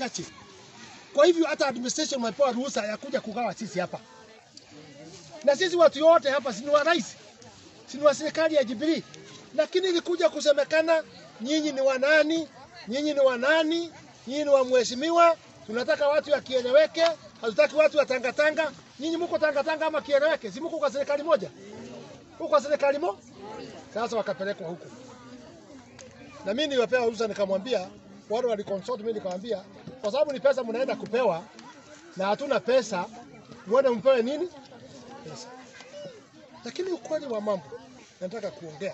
chache. Kwa hivyo hata administration wamepewa ruhusa ya kuja kugawa sisi hapa, na sisi watu wote hapa si ni wa rais, si ni wa serikali ya Jubilee, lakini ilikuja kusemekana nyinyi ni wanani, nyinyi ni wanani, nyinyi ni wa mheshimiwa. Tunataka watu ya kieleweke, hatutaki watu wa tangatanga. Nyinyi mko tangatanga ama kieleweke? Si mko kwa serikali moja? Mko kwa serikali mo? Sasa wakapelekwa huku, na mimi niliwapewa ruhusa, nikamwambia wale waliconsult mimi, nikamwambia kwa sababu ni pesa mnaenda kupewa na hatuna pesa, mwende mpewe nini pesa. Lakini ukweli wa mambo nataka kuongea,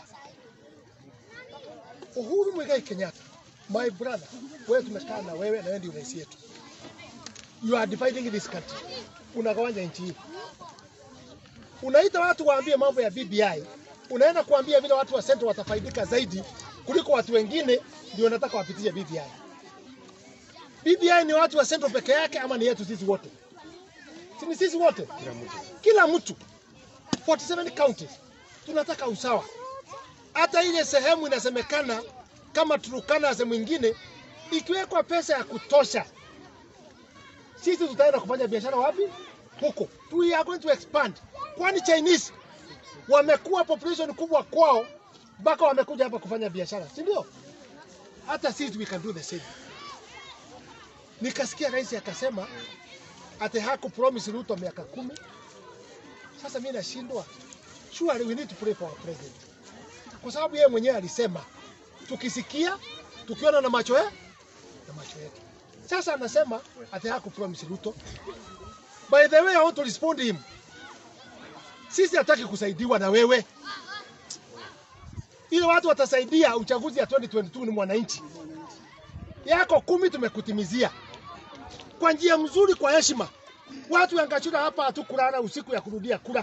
Uhuru Muigai Kenyatta, my brother, wewe tumekaa na wewe na wewe ndio rais yetu. You are dividing this country, unagawanya nchi hii. Unaita watu waambie mambo ya BBI, unaenda kuambia vile watu wa Central watafaidika zaidi kuliko watu wengine, ndio nataka wapitishe BBI. BBI ni watu wa Central peke yake ama ni yetu sisi wote? Si ni sisi wote, kila mtu 47 counties tunataka usawa. Hata ile sehemu inasemekana kama Turukana sehemu ingine, ikiwekwa pesa ya kutosha, sisi tutaenda kufanya biashara wapi? Huko we are going to expand, kwani Chinese wamekuwa population kubwa kwao mpaka wamekuja hapa kufanya biashara, si ndio? Hata sisi we can do the same. Nikasikia rais akasema ati haku promise Ruto miaka kumi. Sasa mimi nashindwa, surely we need to pray for our president, kwa sababu yeye mwenyewe alisema tukisikia, tukiona na macho yetu na macho yetu. Sasa anasema ati haku promise Ruto. By the way, I want to respond him. Sisi hataki kusaidiwa na wewe, ile watu watasaidia uchaguzi ya 2022 ni mwananchi yako kumi tumekutimizia kwa njia mzuri, kwa heshima. Watu ya Ngachura hapa hatukulala usiku ya kurudia kura,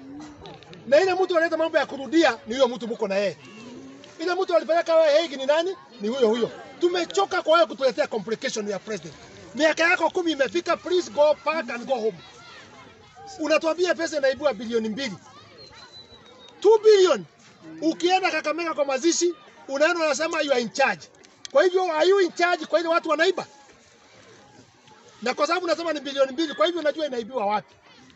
na ile mtu analeta mambo ya kurudia ni huyo mtu mko na yeye. Ile mtu alipeleka wewe Hague ni nani? Ni huyo huyo. Tumechoka kwa wewe kutuletea complication ya president. Miaka yako kumi imefika, please go back and go home. Unatuambia pesa inaibua bilioni mbili 2 billion. Ukienda Kakamega kwa mazishi, unaenda unasema you are in charge. Kwa hivyo are you in charge kwa ile watu wanaiba? Na kwa sababu nasema ni bilioni mbili, kwa hivyo unajua inaibiwa wapi?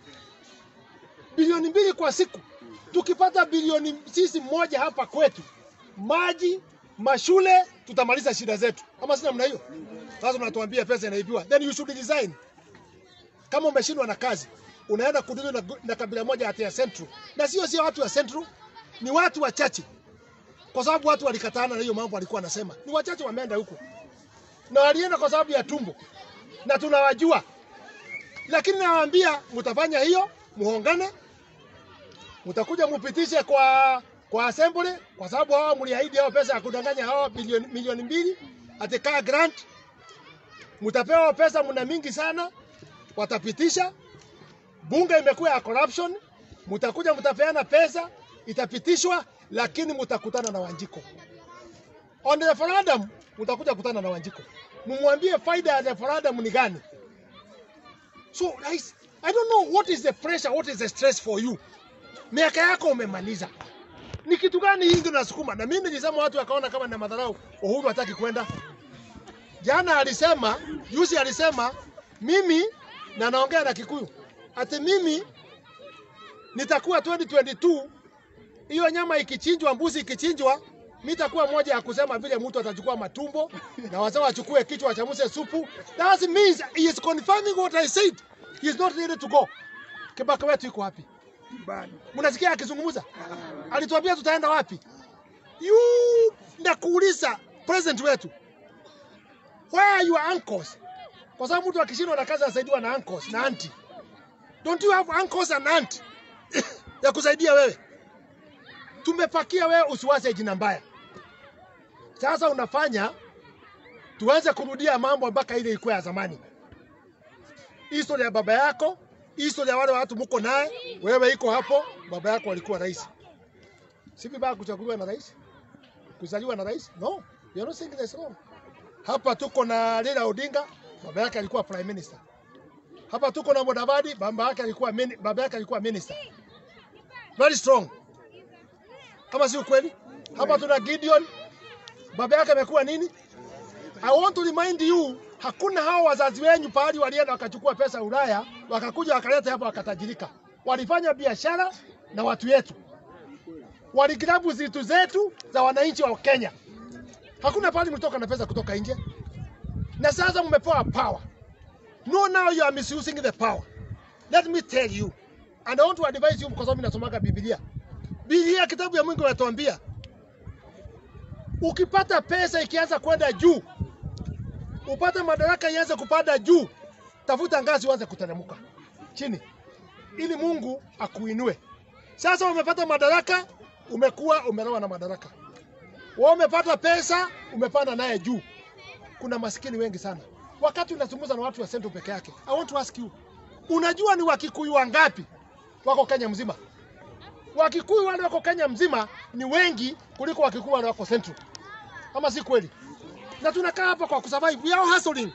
Bilioni mbili kwa siku. Tukipata bilioni sisi moja hapa kwetu, maji, mashule, tutamaliza shida zetu. Ama sina mna hiyo? Sasa unatuambia pesa inaibiwa. Then you should resign. Kama umeshindwa na kazi, unaenda kudili na, na kabila moja hata ya Central. Na sio sio watu wa Central, ni watu wachache kwa sababu watu walikatana na hiyo mambo alikuwa anasema. Ni wachache wameenda huko na walienda kwa sababu ya tumbo, na tunawajua, lakini nawaambia mtafanya hiyo, muongane, mtakuja mupitishe kwa kwa assembly, kwa sababu hawa mliahidi hao pesa ya kudanganya hawa bilioni milioni mbili atikaa grant, mtapewa pesa, mna mingi sana, watapitisha. Bunge imekuwa ya corruption, mtakuja mtapeana pesa, itapitishwa lakini mutakutana na Wanjiko on the referendum, mutakuja kutana na Wanjiko, mumwambie faida ya referendum ni gani. So guys, I don't know what is the pressure, what is the stress for you. Miaka yako umemaliza, ni kitu gani hii ndio nasukuma? Na mimi nilisema watu wakaona kama na madharau, Uhuru hataki kwenda. Jana alisema, juzi alisema mimi, na naongea na Kikuyu, ati mimi nitakuwa 2022 hiyo nyama ikichinjwa, mbuzi ikichinjwa, mimi takuwa moja ya kusema vile mtu atachukua matumbo na wazee wachukue kichwa wachamuse supu. That means he is confirming what I said. He is not ready to go. Kibaka wetu yuko wapi? Mnasikia akizungumza? Alituambia tutaenda wapi? You ndakuuliza president wetu. Where are your uncles? Kwa sababu mtu akishindwa na kazi anasaidiwa na uncles na auntie. Don't you have uncles and aunt ya kusaidia wewe? tumepakia wewe usiwaze jina mbaya. Sasa unafanya tuanze kurudia mambo mpaka ile ilikuwa ya zamani. Historia ya baba yako, historia ya wale watu mko naye, wewe iko hapo. Baba yako alikuwa rais, si vibaya kuchaguliwa na rais, kuzaliwa na rais? No, you are not saying that's wrong. Hapa tuko na Raila Odinga, baba yake alikuwa prime minister. Hapa tuko na Mudavadi, baba yake alikuwa mini, baba yake alikuwa minister. Very strong kama si ukweli. Hapa tuna Gideon, baba yake amekuwa nini? I want to remind you Hakuna hao wazazi wenyu pahali walienda wakachukua pesa Ulaya, wakakuja wakaleta hapa wakatajirika. Walifanya biashara na watu wetu, waligrabu zitu zetu za wananchi wa Kenya. Hakuna pahali mlitoka na pesa kutoka nje, na sasa mmepewa power. No, now you are misusing the power. Let me tell you, and I want to advise you, kwa sababu nasomaga Biblia. Biblia kitabu ya Mungu inatuambia ukipata pesa ikianza kwenda juu, upate madaraka ianze kupanda juu, tafuta ngazi uanze kuteremka chini, ili Mungu akuinue. Sasa umepata madaraka, umekuwa umeroa na madaraka. Wewe umepata pesa, umepanda naye juu. Kuna maskini wengi sana. Wakati unazungumza na watu wa Central peke yake, I want to ask you, unajua ni Wakikuyu wangapi wako Kenya mzima? Wakikuyu wale wako Kenya mzima ni wengi kuliko Wakikuyu wale wako Central, ama si kweli? Na tunakaa hapa kwa kusurvive, we are hustling,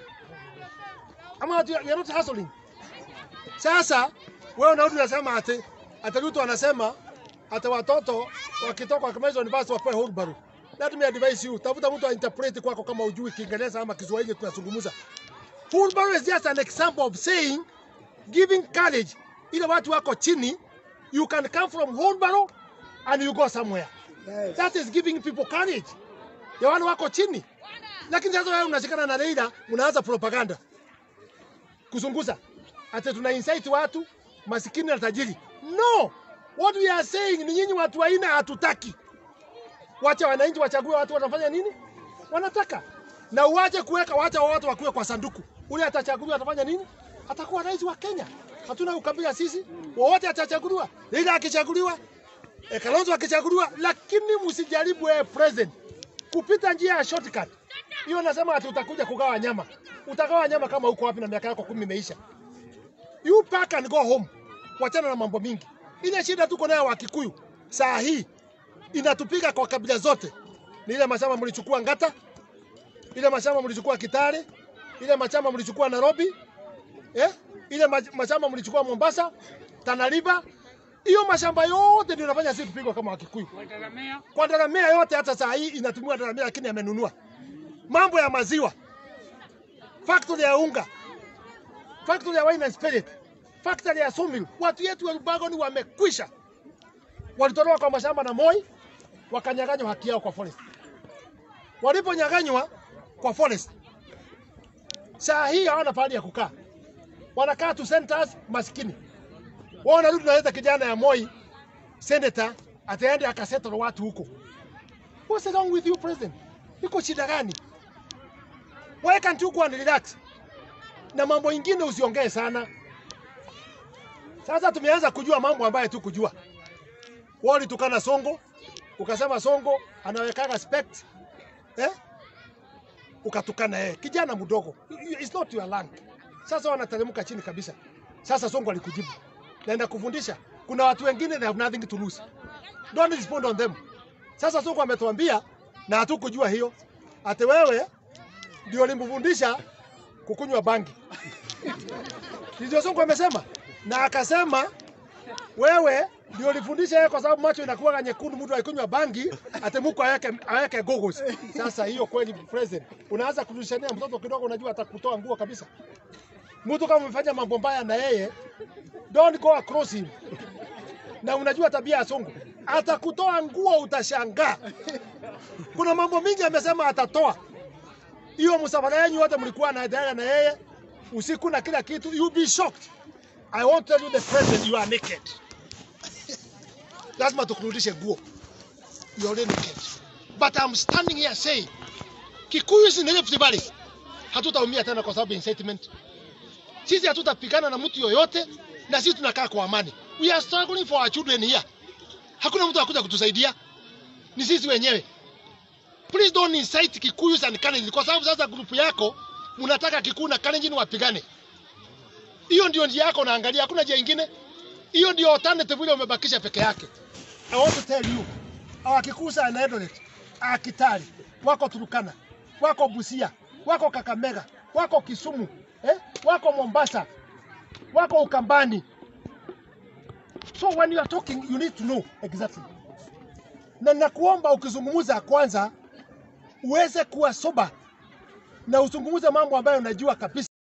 ama we are not hustling. Sasa wewe unarudi unasema ati ati Ruto anasema ati watoto wakitoka wakimaliza university wapewe wheelbarrow. Let me advise you, tafuta mtu ainterpret kwako kama ujui Kiingereza ama Kiswahili tunazungumza. Wheelbarrow is just an example of saying giving courage ile watu wako chini you can come from wheelbarrow and you go somewhere. Yes. That is giving people courage. Ya wale wako chini. Lakini sasa wewe unashikana na Raila unaanza propaganda. Kuzunguza. Ati tuna incite watu masikini na tajiri. No. What we are saying ni nyinyi watu wa aina hatutaki. Wacha wananchi wachague watu wanafanya nini? Wanataka. Na uache kuweka wacha watu wakuwe kwa sanduku. Ule atachaguliwa atafanya nini? Atakuwa rais wa Kenya. Hatuna ukabila sisi. Wowote atachaguliwa. Raila akichaguliwa, eh, Kalonzo akichaguliwa, lakini msijaribu eh, president kupita njia ya shortcut. Hiyo nasema ati utakuja kugawa nyama. Utagawa nyama kama uko wapi na miaka yako kumi imeisha. You pack and go home. Wachana na mambo mingi. Ile shida tuko nayo wa Kikuyu saa hii inatupiga kwa kabila zote. Ni ile mashamba mlichukua Ngata, ile mashamba mlichukua Kitale, ile mashamba mlichukua Nairobi, eh? ile ma- mashamba mlichukua Mombasa, Tana River. Hiyo mashamba yote ndio inafanya sisi kupigwa kama Wakikuyu. Wataramea Kwa daramea yote hata saa hii inatumiwa daramea, lakini amenunua. Mambo ya maziwa, factory ya unga, factory ya wine and spirit, factory ya sawmill. Watu yetu wa Rubagoni wamekwisha, walitolewa kwa mashamba na Moi, wakanyang'anywa haki yao kwa forest. Waliponyang'anywa kwa forest, saa hii hawana pahali ya kukaa, wanakaa tu centers maskini. Wao wanarudi naleta kijana ya Moi senator ataende akasettle watu huko. What's wrong with you president? Iko shida gani? Why can't you go and relax? Na mambo ingine usiongee sana. Sasa tumeanza kujua mambo ambayo tu kujua. Wao ulitukana Songo, ukasema Songo anawekaga spect. Eh? Ukatukana yeye. Kijana mdogo. It's not your land. Sasa wanateremka chini kabisa. Sasa Songo alikujibu. Naenda kufundisha. Kuna watu wengine they have nothing to lose. Don't respond on them. Sasa Sonko ametuambia na hatukujua hiyo. Ate wewe ndio ulimfundisha kukunywa bangi. Ndio Sonko amesema. Na akasema wewe ndio ulifundisha yeye kwa sababu macho inakuwa nyekundu, mtu akikunywa bangi atemuko aweke aweke goggles. Sasa hiyo kweli president, unaanza kurushania mtoto kidogo, unajua atakutoa nguo kabisa. Mtu kama umefanya mambo mbaya na yeye, don't go across him. Na unajua tabia ya Sonko, atakutoa nguo, utashangaa. Kuna mambo mingi amesema atatoa. Hiyo msafara yenu wote mlikuwa naendelea na yeye usiku na kila kitu, you be shocked. I won't tell you the president you are naked. Lazima tukurudishe nguo. You are already naked. But I'm standing here saying Kikuyu is in Rift Valley. Hatutaumia tena kwa sababu ya incitement. Sisi hatutapigana na mtu yoyote na sisi tunakaa kwa amani. We are struggling for our children here. Hakuna mtu akuja kutusaidia. Ni sisi wenyewe. Please don't incite Kikuyus and Kalenjin kwa sababu sasa grupu yako mnataka Kikuyu na Kalenjin wapigane. Hiyo ndio njia yako naangalia, hakuna njia ingine. Hiyo ndio alternative ile umebakisha peke yake. I want to tell you, our Kikusa and Eldoret, our Kitale, wako Turukana, wako Busia, wako Kakamega, wako Kisumu, eh? wako Mombasa, wako Ukambani. So when you are talking, you need to know exactly. Na nakuomba ukizungumza kwanza uweze kuwa soba. na usungumuze mambo ambayo unajua kabisa.